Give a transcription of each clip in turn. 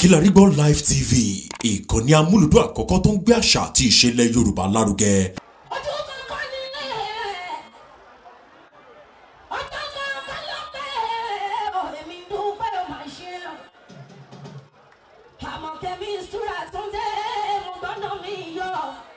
Kilarigbo Live TV ìkànnì amúlùdún àkọ́kọ́ tó ń gbé àṣà àti ìṣẹ̀lẹ̀ Yorùbá lárugẹ. ojú kankan nílé ọjọ́ kankan ló pẹ́ èmi dúpẹ́ ó máa ṣe àmọ̀kẹ́mi ìṣúra tó ń dé mo gbọ́dọ̀ mi yọ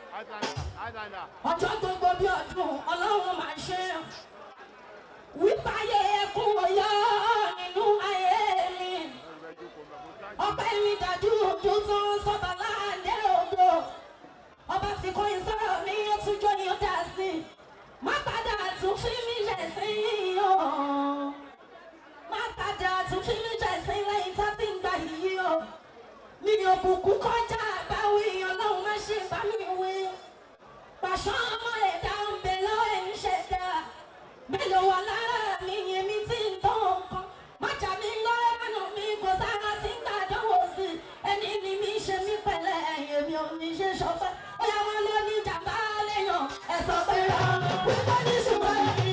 ọjọ́ gbogbo bí ọdún ọlọ́run máa ṣe wípé ayé ẹkún ọyọ́ nínú ayé mi ọpẹ́ mi dájú ojú tó ń sọ́tà láàdé òdo ọba tí kò ń sọ̀rọ̀ ní ọtúnjọ́ ni ó dá sí i má padà tún fi mí jẹ̀ sí i o má padà tún fi mí jẹ̀ sí i lẹ́yìn tá ti ń gbà yìí o mi ò bùkún kọjá àbáwí ọlọ́run má ṣe bá mi wí pàṣọ ọmọ ẹ̀dá ń bẹ lọ́wọ́ ẹ̀ ń ṣẹ̀dá mélòó wà lára mi yẹn mi ti ń tọ́ nǹkan má jà mí lọ́rẹ́ mẹ́nu mi kò sára tí ń gbàdánwò sí i ẹni ni mi ṣe mí pẹ̀lẹ́ ẹ̀yẹ mi ò ní ṣe ṣọpẹ́ ó yà wọ́n lé ní jàmbá léèyàn ẹ̀ sọ pé rà wípé ní ṣùgbọ́n yìí.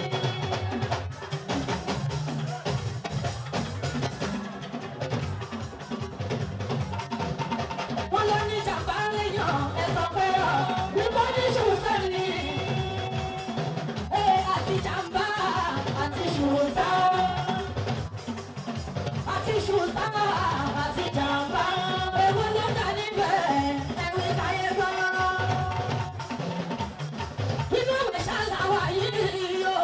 wọ́n lọ ní jàmbá léèyàn ẹ̀ sọ pé rà wípé ní ṣùgbọ́n yìí. Ee, àti jàmbá àti ṣùtá àti ṣùtá àti jàmbá èwo ló dá níbẹ̀ ẹ̀wí káyé gbọ́. Inú ìwé ṣàlàwà yìí o.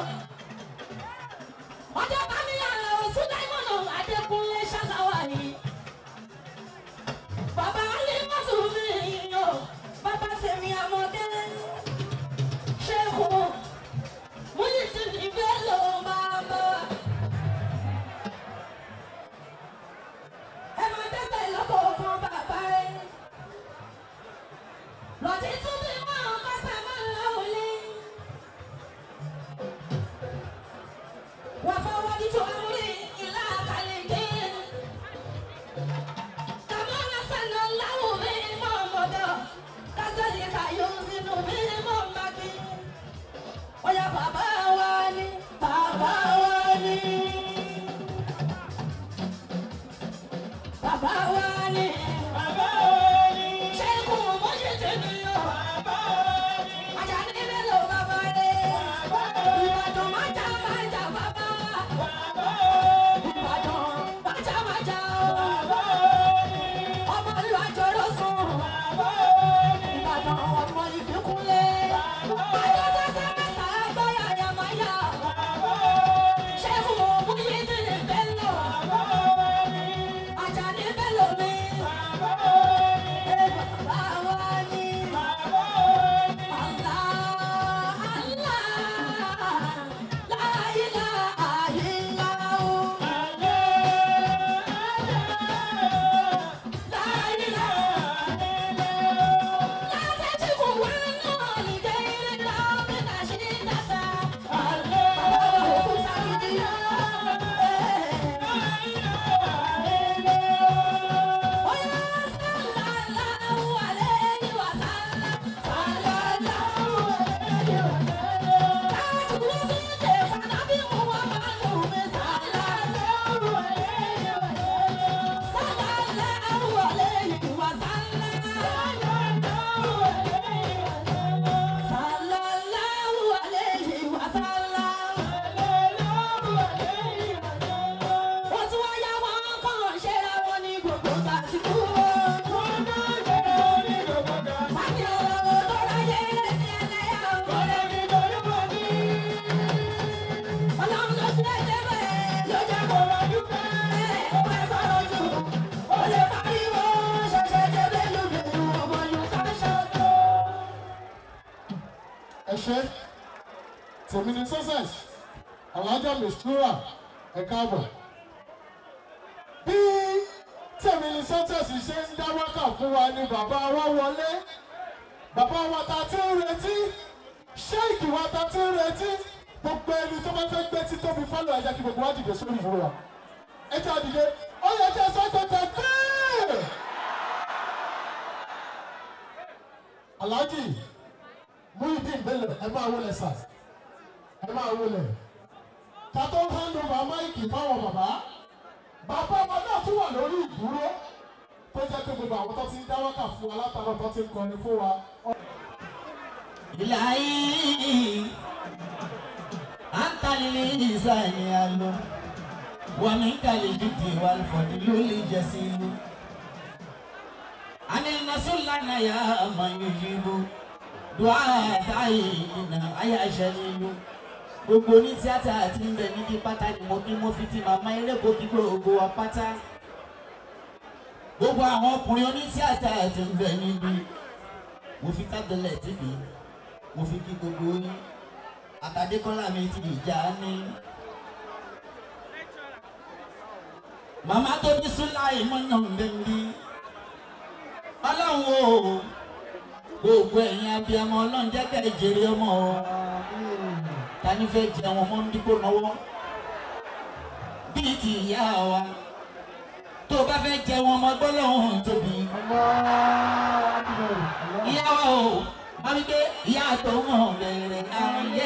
Ọjọ́ bá mi àlọ́ òsùn Dáímọ̀nà Adékúnlé ṣàlàwà yìí. Bàbá Alímọ̀tò mi yìí o. Bàbá tèmi àmọ̀dé. Ṣéèkù. Muhyiddin Bello bàbá. Ẹ máa dẹ́sẹ̀ lọ́kọ̀ọ̀kan bàbá rẹ̀. Lọ́tí tún bí wọ́n kásá máa ń lọ òlé. Wà fọwọ́ ní tó amúlé ìlà àkàlẹ̀ dé. Kàmá lásán lọ láwùn mi mọ̀ mọ̀dọ̀. Kásálì kàyọ̀ sínú mi mọ̀ màkì. Oya bàbá wa ni, bàbá wa ni. Bàbá wa ni, bàbá wa ni. Ṣé kò mọ̀ ṣe tèmi o? Bàbá wa ni. Àjàní mélòó bàbá rẹ̀? Bàbá wa ni. Ìbàdàn máa jà máa jà bàbá. Bàbá wa ni. Ìbàdàn máa jà máa jà o. Bàbá wa ni. Ọmọ ìlú àjọrò sùn. Bàbá wa ni. Ìbàdàn ọmọ ìbíkúnlé. Bàbá wa ni. Àjọ sẹ́sẹ́ mẹ́ta gbọ́yà yàmáyà. Bàbá wa ni. Ṣé kò mú yídì ní Bello? Bàbá wa ni. Àjàní Bello mi. Bàbá wa ni. Bàbá wa ni. Bàbá wa ni. Allah, Allah, la ilaha illallah. Wọ́n tún wáyá wọn kàn ṣe ra wọn ní gbogbo tàṣíkú. Wọ́n máa ṣe ra wọn ní gbogbo tàṣíkú. Àti ọ̀rọ̀ tó ráyé sí ẹlẹ́yà ọ̀rẹ́ mi lórí wọn ní. Ọlọ́run ló ti ẹ̀jẹ̀ bẹ́ẹ̀ ló jẹ́ kó rọjú bẹ́ẹ̀. Ó fẹ́ sọ̀rọ̀ jù. Ó lè pariwo ṣẹ̀ṣẹ̀ jẹ́ bẹ́ẹ̀ lóde ọmọ Yorùbá ṣọ́tò. ẹ ṣe tèmi ní success alájà mistura ẹ káàbọ̀ bí tèmi ní success ṣe ń dá wákà fún wa ni bàbá wa wọlé bàbá wa ta ti ń retí ṣéèkì wa ta ti ń retí gbogbo ẹni tó bá fẹ́ gbé tí tóbi fọ́lọ̀ ẹ̀jẹ̀ kí gbogbo wa dìde sórí ìfowó wa ẹ jẹ́ àdìde ó yẹ kí ẹ sọ pé tẹ̀gbẹ́ aláàjì Muhyiddin Bello ẹ máa wọlé sà ẹ máa wọlé ká tó hand over máìkì fáwọn bàbá bàbá ọmọ náà tún wà lórí ìdúró tó jẹ́ pé gbogbo àwọn tó ti ń dá wákà fún wa látàrọ̀ tó ti ń kọrin fún wa. إلهي أنت للإنسان أهل ومنك الجد والفضل الجسيم أن النصر لنا يا من يجيب دعاء دعينا أيا جليل gbogbo ní tíátà àti ń bẹ níbi pátá ni mo kí mo fi ti màmá eréko kí gbogbo wa pátá gbogbo àwọn ọkùnrin oní tíátà àti ń bẹ níbi mo fi tábìlẹ̀ tìbí mo fi kí gbogbo yín àtàdékọ́lá mi ti ìjà ní. màmá tó bí súláì mọ́nà mbẹ́mbí ọlọ́run o gbogbo ẹ̀yin abiyamọ ọlọ́run jẹ́ kẹ́ ẹ jèrè ọmọ o tani fẹ́ jẹ àwọn ọmọ ndíkó náwó bíi ti ìyá wa tó o bá fẹ́ jẹ wọn ọmọ gbọ́lọ́hún tóbi ìyá wa o wọ́n wí pé ìyá tó mọ̀ bẹ̀rẹ̀ ayé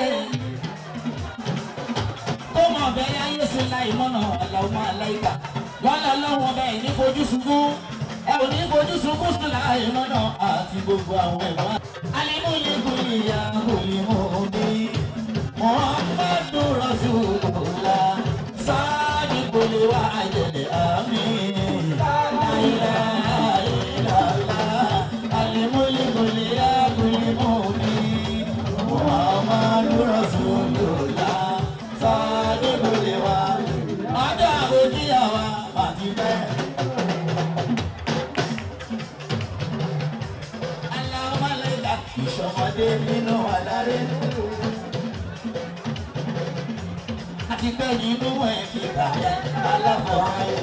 tó mọ̀ bẹ̀rẹ̀ ayé sí láì mọ́nà àlàó aláìka wọ́n lọ lọ́wọ́ bẹ́ẹ̀ ní fojú sunkún ẹ ò ní fojú sunkún sí láì mọ́nà àti gbogbo àwọn ẹ̀wọ̀n. alimulikun ìyá olùmọ̀ mi muhammadu rasulullah sáàdì kò lè wá àjẹlẹ̀ àmì láìláìláìlá alimulikun ìyá olùmọ̀ mi muhammadu rasulullah sáàdì kò lè wá ọjọ́ àbójíyàwó àti bẹ́ẹ̀. aláwọ̀mọ́lẹ́dà ìṣọmọdé nínú àlárẹ́. àti pé nínú ẹ̀ kíkà aláfọ̀ ayé.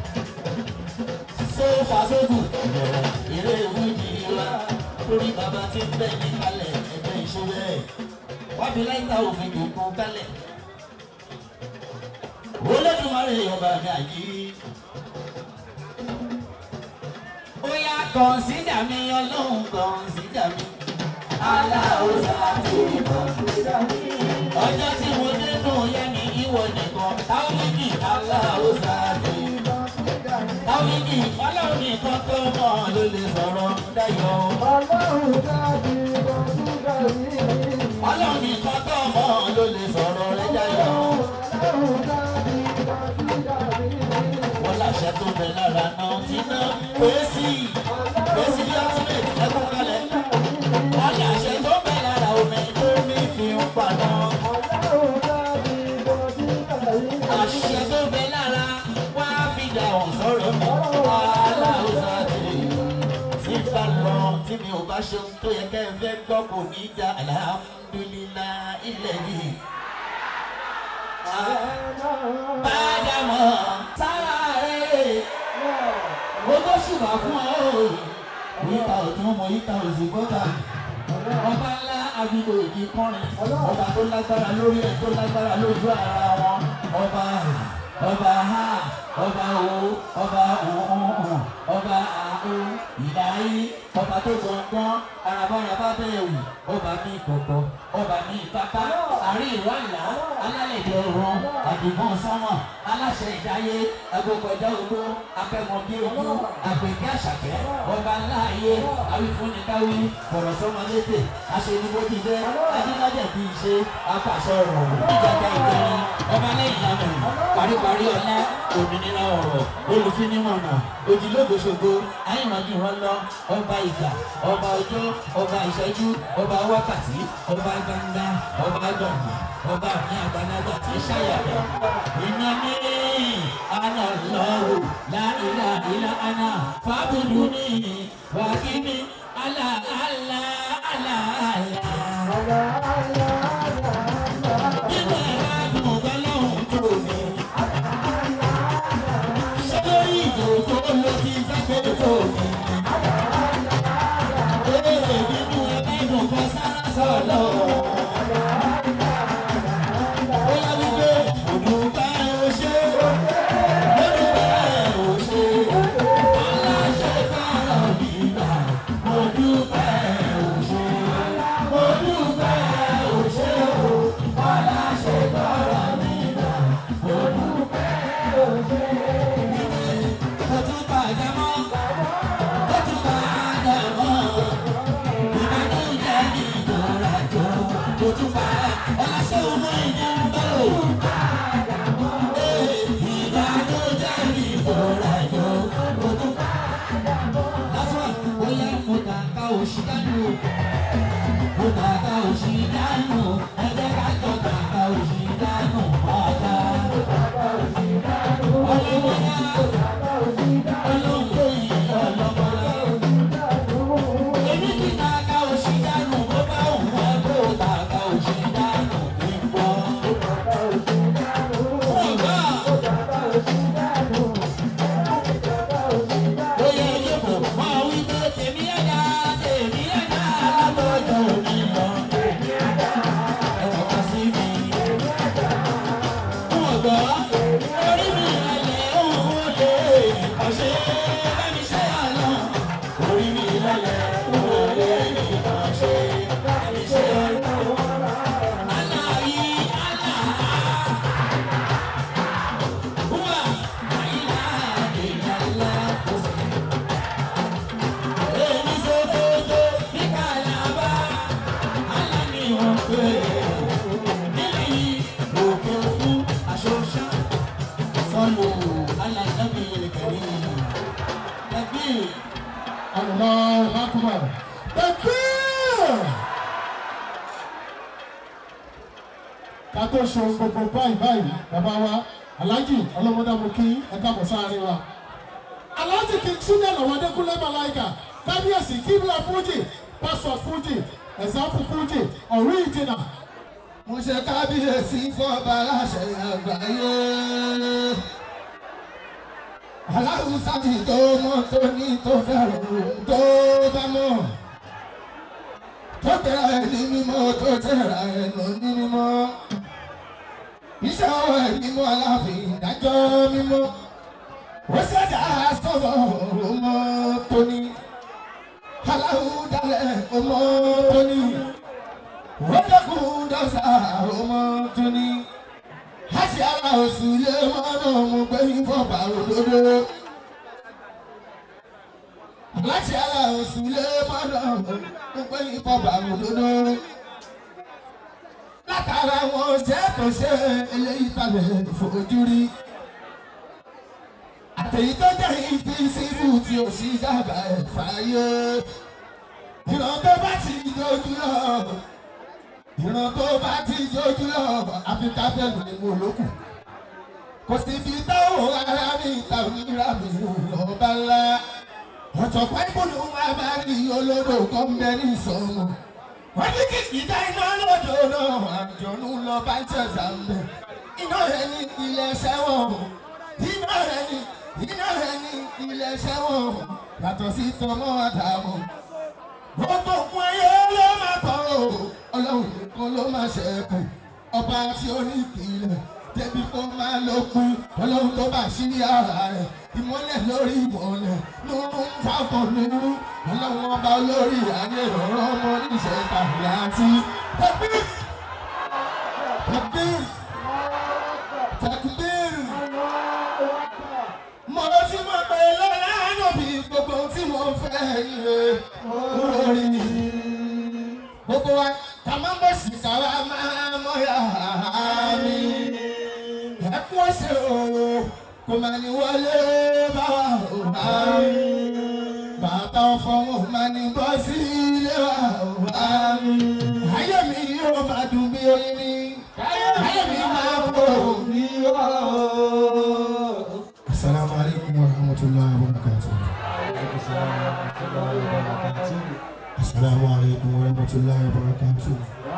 sófà sódù eré ìwújì wa torí bàbá tí ń bẹ̀ ní kalẹ̀ ẹgbẹ́ ìṣòwò ẹ̀. wábi láìka òfin kò kó kalẹ̀. olódùmarè ọba mi àyè. ó yá kọ̀ǹsídà mi ọlọ́run kọ̀ǹsídà mi. aláwòsàn àti kọ̀ǹsídà mi. ọjọ́ tí mo dénú yẹn ní ìwọ nìkan táwídì aláwòsàn àti táwídì ọlọ́run nìkan tó mọ̀ ló lè sọ̀rọ̀ dáyọ̀. ọlọ́run nìkan tó mọ̀ ló lè sọ̀rọ̀ rẹ̀ dáyọ̀. wọ́n láṣẹ tó bẹ lára náà tí náà pèsè pèsè bí ọtúnbẹ̀ ẹkún kalẹ̀. wọ́n láṣẹ tó bẹ lára omi tó mi fi ń paná. àṣẹ tó bẹ lára wá fi dà wọ́n sọ̀rọ̀ mi. aláwùsá ti ti bá lọ tí mi ò bá ṣe ohun tó yẹ kẹ́ ẹ fẹ́ gbọ́ kò ní í da alhamdulillah ilẹ̀ yìí. Bájàmọ̀ sára rẹ̀ gbogbo ṣùgbọ́n fún ọ o. Yíta ọ̀tún mọ yíta òsì gbọ́dà. Ọba ńlá abido ìdí kọrin. Ọba tó lágbára lórí ẹ̀ tó lágbára lójú ara wọn. Ọba ọba ha ọba o ọba òhun ọba àhó ìdáyé ọba tó gbọ̀ngbọ́n arabaraba bẹ́ẹ̀ wù ọba ní ìkọ̀kọ̀ ọba ní ìpápá àárín ìwà ìlà alálẹ̀dẹ̀ ọ̀run àdìgún sánmọ̀ aláṣẹ ìdáyé agbókọjá ogbó akẹ́mọ̀bí ojú àgbègbè àṣàkẹ́ ọba ńlá ayé awífúnnikáwí bọ̀rọ̀ sọ́mọlétè aṣèlúbójúdé ajínájẹ̀ bí ṣe apàṣẹ ọ̀rọ̀ ìjàgbá ìgbẹ́rin ọba lẹ́yìn àmọ̀ paríparí ọlá òmìnira ọ̀rọ̀ olùfinimọ̀nà òjìlógoṣogo àyìnbájú wọn lọ ọba ìgbà ọba ọjọ́ ọba ìṣẹ́jú ọba wákàtí ọba gbangba ọba gbọ̀ngàn ọba mi àgbàlagbà tí ṣàyàwó iná mi àná lọ́wọ́ láìlà ìlà àná fábùdù ní wàkíní àlà àlà àlà àlà. Nínú ẹ̀rọ àdùnkàn lọ́hùn tó mi. Sọ́dọ̀rí ìjòkó ló ti fẹ́ tó mi. Èrè nínú ẹgbẹ́ ìdùnkàn sára sọ̀lọ̀. Ó yá wípé òdùnkà ò ṣe. Òdùnkà ò ṣe. Aláṣẹ fẹ́ràn mi gbà. Òdùnkà ò ọ̀ṣẹ́ bá mi ṣe àná orí mi lọ́lẹ̀ orí mi kàn ṣe bá mi ṣe àná. Aláyí àlá. Wúwà àyílá ìyàlá kò sí. Èmi ṣòkòtò ní kàlábà, àlá ni wọ́n pè é. Níbi òkè òkun aṣọ ṣá. Sọ́lù alàjábí kẹ̀rí. Ẹbí Allahu Akbar. Takbir! Ká tó ṣe ohun gbogbo báyìí báyìí, bàbá wa, Alhaji ọlọ́mọdé mo kí ẹ káàbọ̀ sáárín wa. Alhaji kì í súnlẹ̀ lọ́wọ́ Adékúnlé Màláìkà, Kábíyèsí Kíbla Fújì, Pásọ̀ Fújì, Ẹ̀sáfù Fújì, Ọ̀rí Ìjìnà. mo ṣe kábíyèsí fọba aláṣẹ àgbáyé aláwùsá ti tó mọ tó ní tó fẹ́ràn tó bá mọ̀ tó tẹ̀ra ẹ̀ ní mímọ́ tó tẹ̀ra ẹ̀ lọ ní mímọ́ iṣẹ́ ọwọ́ ẹ̀ mímọ́ aláàfin ìdájọ́ mímọ́ ó ṣẹ̀dá sọ̀rọ̀ ọmọ tóní aláwùdálẹ̀ ọmọ tóní wọ́dọ̀kùn dọ́sà ọmọ tóní láti ara oṣù lé mọ́nà mo gbé ìfọ̀bà òdodo láti ara oṣù lé mọ́nà mo gbé ìfọ̀bà òdodo látara wọn ṣe tó ṣe eléyìí balẹ̀ fojú rí àtẹ̀yí tó jẹ́ ìfi sífù tí o sì dábàá ẹ̀ fàyè ìran tó bá ti dojú lọ ìran tó bá ti dojú lọ áfíríkà fẹ́nu ni mo lókù kò sì fi táwọn ará mi ta òmìnira mi lọ́ba ńlá ọ̀jọ̀gbọ́n ìbùdó wa máa rí olódò kan bẹ ní ìsọ̀rọ̀ wọ́n ní kìkì dá iná lódò náà àjọ̀nù lọ bá ń ṣẹ̀ṣà ń bẹ̀ iná rẹ̀ ní ilẹ̀ ṣẹ́wọ̀n iná rẹ̀ ní iná rẹ̀ ní ilẹ̀ ṣẹ́wọ̀n yàtọ̀ sí tọmọ àdàmọ̀ gbogbo fún ayé ló máa tọ̀ o ọlọ́run nìkan ló máa ṣẹ́kù ọba tí ó ní ìpìlẹ̀ débi kó máa lókun ọlọ́run tó bá ṣírí ara rẹ̀ ìmọ́lẹ̀ lórí ìmọ́lẹ̀ nínú fáfọ̀ nínú ọlọ́run ọba olórí ayé ọ̀rọ̀ ọmọ níṣẹ́ tàbí àti tẹ̀gbìn tẹ̀gbìn tẹ̀gbìn mo ti mọ̀ pé lọ́la ànàbí gbogbo tí mo fẹ́ ire lórí gbogbo wa ká má bọ̀ sí káwa máa mọ̀ yá mi ẹkún ọ̀sẹ̀ o kò máa ní wọlé bá wa o bá mi bàtà ọ̀fọ̀ wọn máa ní bọ́ sí ilé wa o bá mi ayé mi yóò máa dùn bí oyin ni ayé mi máa bọ̀ bí wà o. Assalamu alaikum warahmatullahi wabarakatuh. Assalamu alaikum warahmatullahi wabarakatuh.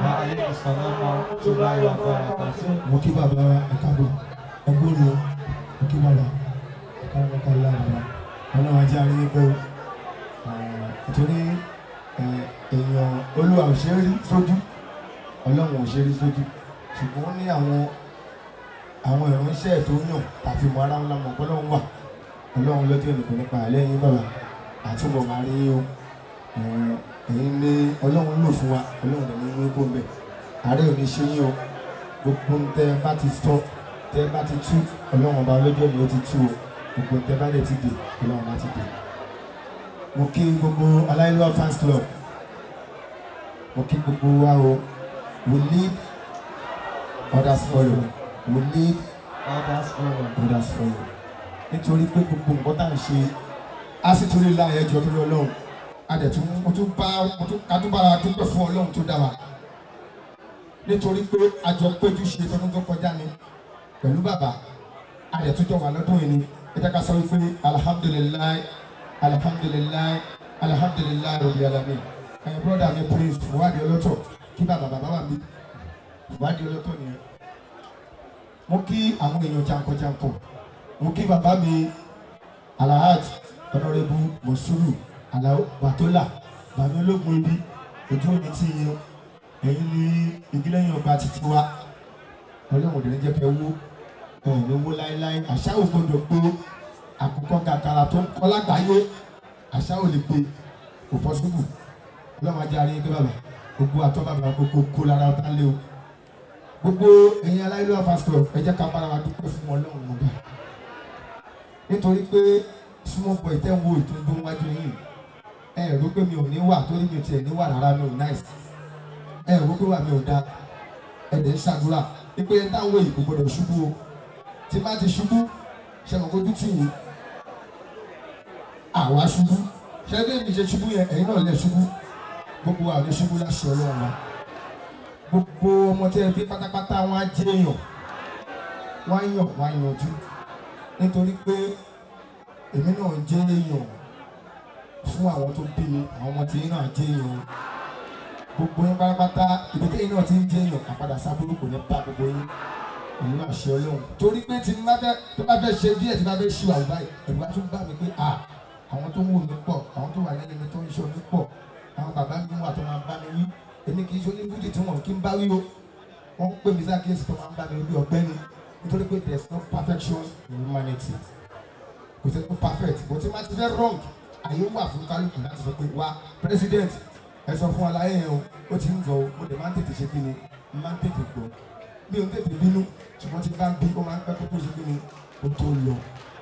Mo kí bàbá ẹ̀kábọ̀ ẹgbóni mo kí bàbá ẹ̀kábọ̀ kálá bàbá ọlọ́run ajé aríyé pé nítorí èèyàn olúwa ò ṣe é rí sójú ọlọ́run ò ṣe é rí sójú ṣùgbọ́n ó ní àwọn àwọn ìránṣẹ́ tó yàn tàbí mọ ara ńlá mọ̀ ọlọ́run wà ọlọ́run lọ́jọ́ ìnìkan nípa lẹ́yìn bàbá àtúbọ̀ máa rí o ẹ̀yin ní ọlọ́run lò fún wa ọlọ́run dẹ̀ ní inú kó mbẹ̀ àárẹ̀ ò ní ṣe yín o gbogbo ń tẹ́ bá ti sọ tẹ́ bá ti tú ọlọ́run ọba ọlọ́jọ́ ni ó ti tú o gbogbo ń tẹ́ bá dẹ̀ ti dè ọlọ́run bá ti dè mo kí gbogbo aláìlúwa fans club mo kí gbogbo wa o we lead others follow we lead others follow nítorí pé gbogbo nǹkan tá à ń ṣe á sì tún lè láàyè ẹjọ́ tó lọ lọ́hùn a dẹ̀ tún mo tún bá mo tún ká tún bára dúpẹ́ fún ọlọ́run tó dá wa nítorí pé àjọ péjú ṣe tọdún tó kọjá ni pẹ̀lú bàbá a dẹ̀ tún jọ wà lọ́dún yìí ni ẹ jẹ́ ká sọ wípé alihamudulilayi alihamudulilayi alihamudulilayi rabbil alamin ẹ̀yin brọ́dà mi prince ìwádìí ọlọ́tọ̀ kí bàbá bàbá wà mí ìwádìí ọlọ́tọ̀ nìyẹn mo kí àwọn èèyàn jankan-jankan mo kí bàbá mi alahaj ọ̀nàrẹ́bù mọ̀súrù aláwọ bàtólà bàbá ológun ibi ojú òní tí yín ẹ̀yin ní ìgbìlẹ̀yìn ọba títí wa ọlọ́run òdìrín jẹ́ kẹ́ wó ẹ̀yìn owó láéláé àṣà ò gbọdọ̀ pé àkùkọ gàgàrà tó ń kọ́ lágbàáyé àṣà ò lè gbé kò pọ́sibú ọlọ́run ajá rí ẹgbẹ́ bàbá gbogbo àtọ́ bàbá gbogbo kó lára ọ̀tá lé o gbogbo ẹ̀yin aláìlú pásítọ̀ ẹ jẹ́ ká bára wa dúpẹ́ fún ọlọ́run ọba nítorí pé small boy tẹ́ ń wo ìtúndún wájú yìí ẹ rò pé mi ò ní wà torí mi ò tiẹ̀ ní wà rárá mi ò nice ẹ rò pé wà mi ò da ẹ dẹ̀ ń ṣàdúrà pé ẹ táwọn èyí kò gbọdọ̀ ṣubú o tí má ti ṣubú ṣe kò kojú tì yín àwa ṣubú ṣe bí èmi ṣe ṣubú yẹn ẹ̀yin náà lè ṣubú gbogbo àwọn oníṣubú láṣẹ ọlọ́run wa gbogbo ọmọ tí ẹ bí pátápátá wọn á jẹ́ èèyàn wọ́n á yàn wọ́n á yanjú nítorí pé èmi náà jẹ́ èèyàn fún àwọn tó bí mi àwọn ọmọ tí yín náà jẹ́ èèyàn gbogbo yín pátápátá ibi tí yín náà ti ń jẹ́ èèyàn àpadà sábúrú kò ní bá gbogbo yín èmi náà ṣe ọlọ́run torí pé tí bá fẹ́ tó bá fẹ́ ṣe díẹ̀ tí bá fẹ́ ṣe àwọn báyìí ẹ̀rù bá tún bá mi pé à àwọn tó ń wò mí pọ̀ àwọn tó wà lẹ́yìn mi tó ń ṣe mí pọ̀ àwọn bàbá mi wà tó máa bá mi wí èmi kì í ṣe oníbùdí tí wọn kì í bá wí o wọ́n pè mí sákèésì tó máa ń bá mi wí ọ̀gbẹ́ni nítorí pé there is no perfection in humanity kò sí no perfect bó ti máa ti fẹ́ wrong àyè wà fún kálukú láti sọ pé wá president ẹ sọ fún aláyẹ yẹn o ó ti ń gbọ́ o mo dẹ̀ máa ń tètè ṣe kí ni máa ń tètè gbọ́ mi ò ń tètè bínú ṣùgbọ́n tí bá ń bí ó máa ń pẹ́ kó tó ṣe kí ni ó tó lọ.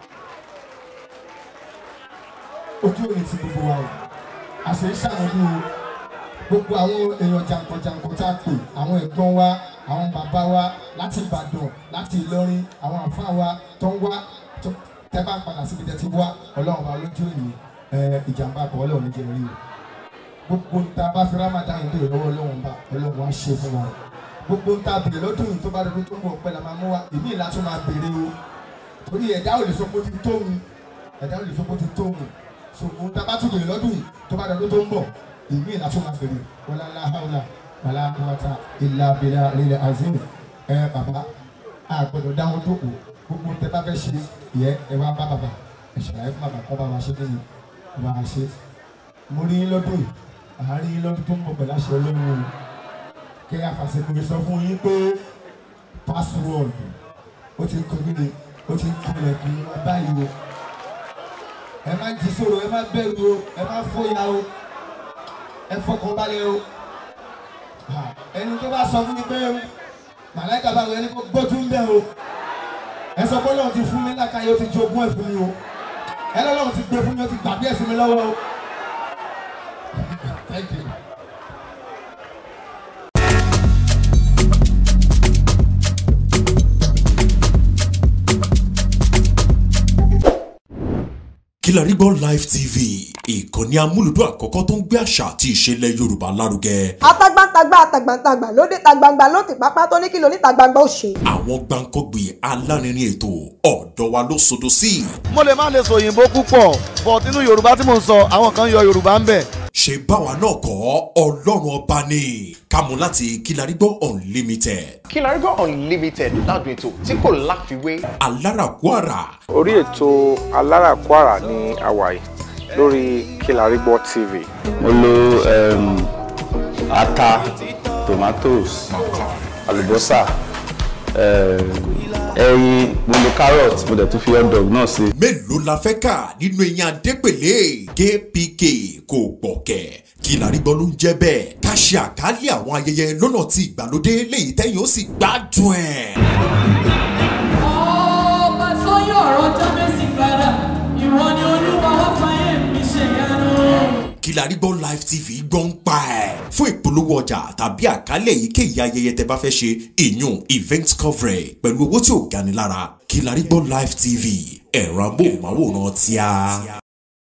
ojú òní ti gbogbo wa o àṣẹ ìṣàmọ́dún o gbogbo àwọn èèyàn jàǹkànjàǹkàn tá a pè àwọn ẹ̀gbọ́n wa àwọn bàbá wa láti Ìbàdàn láti Ìlọrin àwọn àfa wa tó ń wá tẹ́ bá ń padà síbi tẹ́ ti wá ọlọ́run bá lójú òní ìjàmbá kan ọlọ́run ní jẹ́ rí o gbogbo nta bá fi Ramadan yìí lè lọ́wọ́ ọlọ́run bá ọlọ́run á ṣe fún wa gbogbo nta bèrè lọ́dún yìí tó bá dọdún tó ń bọ̀ pẹ́ la máa mú wa èmi ìlà tó máa bèrè o torí ẹ̀dá ò lè sọ pé ó ti tó mi ẹ̀dá ò lè sọ pé ó ti tó mi so nta bá tún bèrè lọ́dún yìí tó bá dọdún tó ń bọ̀ èmi ìlà tó máa bèrè wọlá aláhàwùlà wàlá àkúwàtà ìlà abẹ́là ilẹ̀ azim ẹ bàbá a gbọ́dọ̀ dáwọn dòkò gbogbo tẹ bá fẹ́ ṣe yẹ ẹ wá bá bàbá ẹ ṣàlàyé fún bàbá kọ́ bá wa ṣe kéde bá wa ṣe mo rí yín lọ́dún yìí àárín yín lọ́dún tó ń bọ̀ pẹ̀lú àṣẹ ọlọ́run o kẹ́ àfàṣekùnrin sọ fún yín pé password ó ti ń kọ́ nílé ó ti ń kọ́lẹ̀ kí wọ́n báyìí o ẹ má jí sòrò ẹ má bẹ̀rù o ẹ má fòyà o ẹ fọkàn balẹ̀ o ẹni tó bá sọ fún mi pé màláìka bá wọ ẹni kó gbójú ń bẹ̀ o ẹ sọ pé Ọlọ́run ti fún mi lákàyè ó ti jogún ẹ̀ fún mi o ẹ lọ́lọ́run ti gbé fún mi ó ti gbàgbé ẹ̀ sí mi lọ́wọ́ o. Thank you. Kilarigbo Live TV ìkànnì amúlùdún àkọ́kọ́ tó ń gbé àṣà àti ìṣẹ̀lẹ̀ Yorùbá lárugẹ. atagbantagba atagbantagba lóde tagbangba ló ti pápá tó ní kí lóní tagbangba ó ṣe. àwọn gbàǹkọ́gbì alárinrin ètò ọ̀dọ́ wa ló sodo sí. mo lè má lè sọ òyìnbó púpọ̀ but nínú yorùbá tí mò ń sọ àwọn kan yọ yorùbá ń bẹ̀. ṣe báwa náà kọ́ ọlọ́run ọba ni kámú láti Kilarigbo Unlimited Kilarigbo Unlimited ládùn ètò tí kò láfiwé. alárakúàrà orí ètò aláràkúàrà ní àwàyè lórí Kilarigbo TV. mo lo um, ata tomatoes àlùbọ́sà um, ẹyin mo lo carrot mo dẹ̀ tún fi hot dog náà sí. mélòó la fẹ́ kà nínú eyín adépèlé kpk kò gbọ̀kẹ́ Kilarigbo ló ń jẹ́ bẹ́ẹ̀ ká ṣe àkálẹ̀ àwọn ayẹyẹ lọ́nà tí ìgbàlódé léyìí tẹ́yìn ó sì gbádùn ẹ̀. ọba tó yọ ọ̀rọ̀ jábẹ́sì padà ìwọ ni olúwa wá fàyè mi ṣe yanu. Kilarigbo Live TV gbọ́ ń pa ẹ̀. fún ìpolówó ọjà tàbí àkálẹ̀ èyíkéyìí ayẹyẹ tẹ bá fẹ́ ṣe ìyún event coverage pẹ̀lú owó tí ò gani lára Kilarigbo Live TV ẹ̀rọ amóhùnmáwòrán tíá.